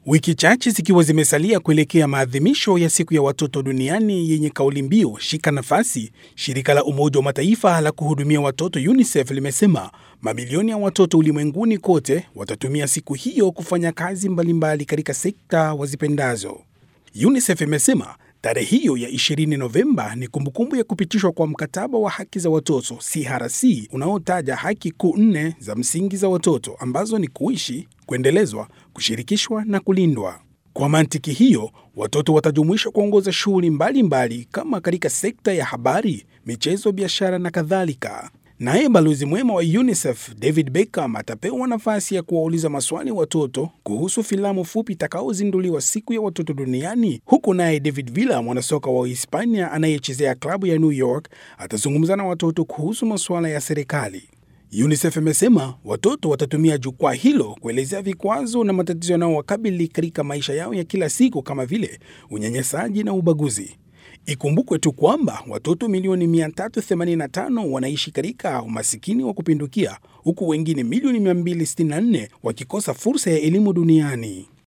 Wiki chache zikiwa zimesalia kuelekea maadhimisho ya siku ya watoto duniani yenye kauli mbiu shika nafasi, shirika la Umoja wa Mataifa la kuhudumia watoto UNICEF limesema mamilioni ya watoto ulimwenguni kote watatumia siku hiyo kufanya kazi mbalimbali katika sekta wazipendazo. UNICEF imesema tarehe hiyo ya 20 Novemba ni kumbukumbu ya kupitishwa kwa mkataba wa haki za watoto CRC unaotaja haki kuu nne za msingi za watoto ambazo ni kuishi, kuendelezwa, kushirikishwa na kulindwa. Kwa mantiki hiyo, watoto watajumuishwa kuongoza shughuli mbalimbali kama katika sekta ya habari, michezo, biashara na kadhalika. Naye balozi mwema wa UNICEF David Beckham atapewa nafasi ya kuwauliza maswali watoto kuhusu filamu fupi itakayozinduliwa siku ya watoto duniani, huku naye David Villa, mwanasoka wa Hispania anayechezea klabu ya New York, atazungumza na watoto kuhusu masuala ya serikali. UNICEF imesema watoto watatumia jukwaa hilo kuelezea vikwazo na matatizo yanayowakabili katika maisha yao ya kila siku kama vile unyanyasaji na ubaguzi. Ikumbukwe tu kwamba watoto milioni 385 wanaishi katika umasikini wa kupindukia huku wengine milioni 264 wakikosa fursa ya elimu duniani.